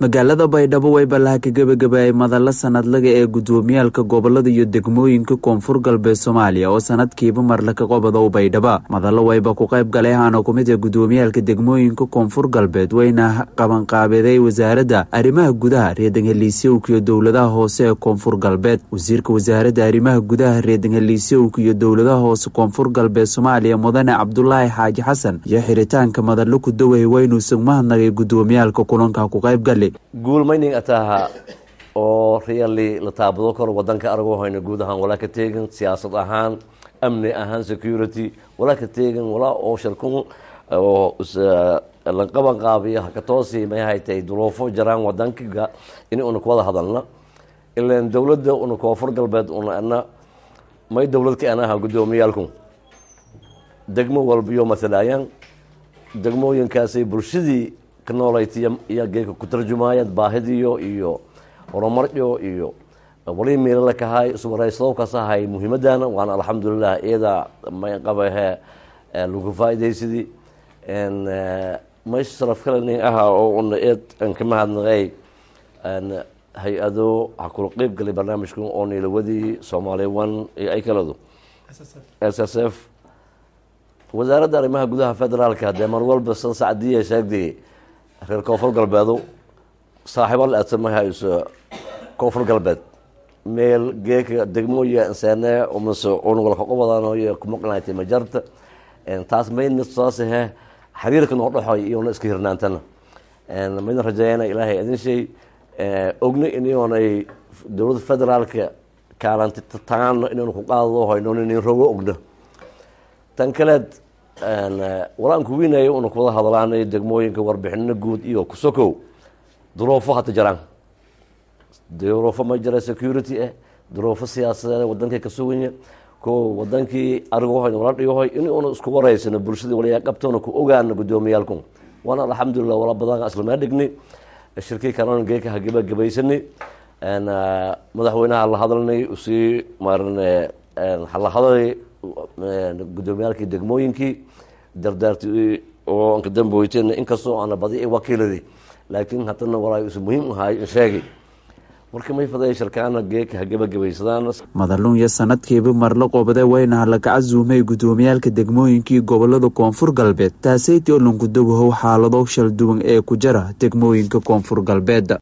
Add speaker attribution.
Speaker 1: magaalada baydhabo way ballaha ka gebagabaayay madalla sanadlaga ee guddoomiyaalka gobolada iyo degmooyinka koonfur galbeed soomaaliya oo sanadkiiba marle ka qobadow baydhaba madallo wayba ku qayb galay ahaana ku mid ee guddoomiyaalka degmooyinka koonfur galbeed wayna qabanqaabeday wasaaradda arrimaha gudaha reedanheliisyowka iyo dowladaha hoose ee koonfur galbeed wasiirka wasaaradda arrimaha gudaha reedanheliisyowka iyo dowladaha hoose koonfur galbeed soomaaliya mudane cabdulaahi xaaji xasan iyo xiritaanka madallo ku daway waynuusan mahadnagay guddoomiyaalka kulanka ku qayb gali
Speaker 2: guulmayning ataha oo riyali la taabado karo wadanka aragoo hayno guud ahaan walaa ka teegin siyaasad ahaan amni ahaan security walaa ka teegin walaa oo shirkun oo la qaban qaabiyo hakatoosi may haytay duruufo jaraan wadankiga in una ku wada hadalna ilan dowladda una koonfur galbeed una ana may dowlad ka anaha guddoomiyaalku degmo walbiyo matalaayaan degmooyinkaasay bulshadii ka noolaytiya iyo geeka ku tarjumaayaan baahidiyo iyo horumaryo iyo wali meelala kahay iswaraysado kasahay muhiimadana waana alxamdulilah iyada may qabahe lagu faaidaysidii may sharaf kale aha oo una eed an ka mahadnaqay hay-ado waxaa kula qeyb galay barnaamijka oo nilawadii soomaaliya one iyo ay kaladu s s f wasaaradda arrimaha gudaha federaalka dee mar walba san sacdiya sheegday reer koonfur galbeedu saaxiibo la adsamahayo koonfur galbeed meel geeka degmooya inseene mase unwalkaqobadanoyo kumaqnaatay majarta taas maydna saasahe xiriirka noo dhexoy iyona iska hirnaantana maydna rajeeyana ilaahay idin shay ogna inyoonay dowladda federaalka kaalanti taano inaynu ku qaadado hayno inin rogo ogno tan kaleed walaan kuwinayo una kuwada hadlaanay degmooyinka warbixino guud iyo kusokow duruufo hata jaraan duruufo ma jira security ah duruufo siyaasadeed wadankay ka suganya ko wadankii arigohoy wala dhigohoy in una isku wareysano bulshadii walayaa qabtoona ku ogaano guddoomiyaalku waana alxamdulilah wala badan islamaa dhigni shirkii kalena geeka ha gebagabaysani madaxweynaha la hadalnay usii maarn hala hadalay guddoomiyaalkii degmooyinkii dardaarti oo anka damboyteen inkastoo aana badi wakiiladi laakiin haddana walaa is muhiim ahay sheegay marka may faday shirkaana geeka ha gebagabaysadaan
Speaker 1: madalunya sanadkiiba marla qobade wayna laga casuumay guddoomiyaalka degmooyinkii gobolada koonfur galbeed taasaytii olonkudawahow xaalado shal duwan ee ku jira degmooyinka koonfur galbeed